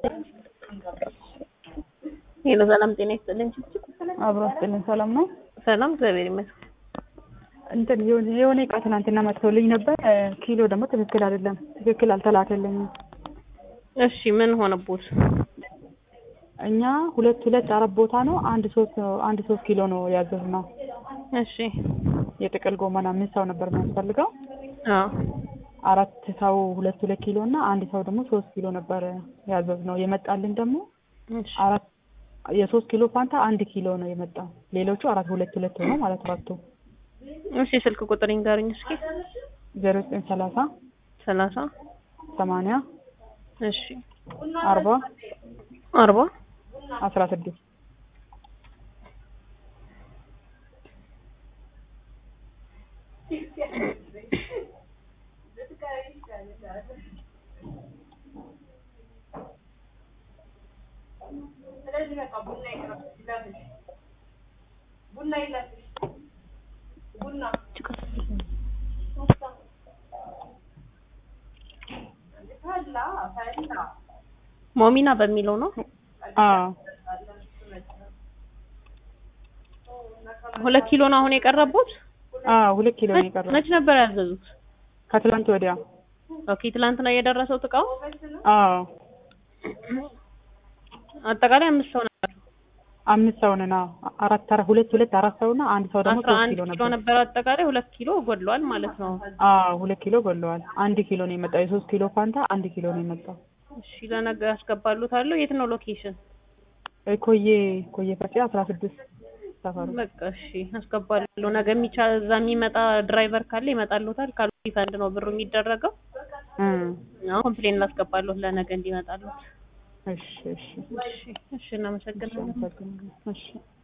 ሄሎ ሰላም ጤና ይስጥልኝ። አብሮ አስጥልን ሰላም ነው። ሰላም እግዚአብሔር ይመስገን። እንትን የሆነ የሆነ እቃ ትናንትና መጥቶልኝ ነበር። ኪሎ ደግሞ ትክክል አይደለም፣ ትክክል አልተላከልኝም። እሺ ምን ሆነቦት? እኛ ሁለት ሁለት አራት ቦታ ነው አንድ ሶስት አንድ ሶስት ኪሎ ነው ያዘዝነው። እሺ የጥቅል ጎመን አምስት ሰው ነበር የሚያስፈልገው። አዎ አራት ሰው ሁለት ሁለት ኪሎ እና አንድ ሰው ደግሞ ሶስት ኪሎ ነበር ያዘዝነው። የመጣልን ደግሞ እሺ አራት የሶስት ኪሎ ፋንታ አንድ ኪሎ ነው የመጣው። ሌሎቹ አራት ሁለት ሁለት ሆኖ ማለት አራቱ እሺ ስልክ ቁጥር ይንገሩኝ እስኪ። ዜሮ ዘጠኝ ሰላሳ ሰላሳ ሰማንያ እሺ አርባ አርባ አስራ ስድስት ሞሚና በሚለው ነው። አዎ ሁለት ኪሎ ነው አሁን የቀረቡት። አዎ ሁለት ኪሎ ነው የቀረው መች ነበር ያዘዙት? ከትላንት ወዲያ። ኦኬ ትላንት ነው የደረሰው እቃው። አዎ አጠቃላይ አምስት ሰው ነበር። አምስት ሰው ነን። አዎ አራት አራት ሁለት ሁለት አራት ሰው እና አንድ ሰው ደግሞ አስራ ሶስት አንድ ኪሎ ኪሎ ነበር። ነበር አጠቃላይ ሁለት ኪሎ ጎድሏል ማለት ነው። አዎ ሁለት ኪሎ ጎለዋል። አንድ ኪሎ ነው የመጣው። የሶስት ኪሎ ፋንታ አንድ ኪሎ ነው የመጣው። እሺ ለነገ ያስገባሉታለሁ። የት ነው ሎኬሽን? እ ኮዬ ኮዬ ፈጬ አስራ ስድስት ሰፈሩ በቃ እሺ አስገባለሁ። ነገ የሚቻል እዛ የሚመጣ ድራይቨር ካለ ይመጣሉታል። ካሉ ሪፈንድ ነው ብሩ የሚደረገው። እ አሁን ኮምፕሌን ላስገባለሁ ለነገ እንዲመጣሉት። እሺ እሺ እሺ እሺ እናመሰግናለን። አመሰግናለሁ። እሺ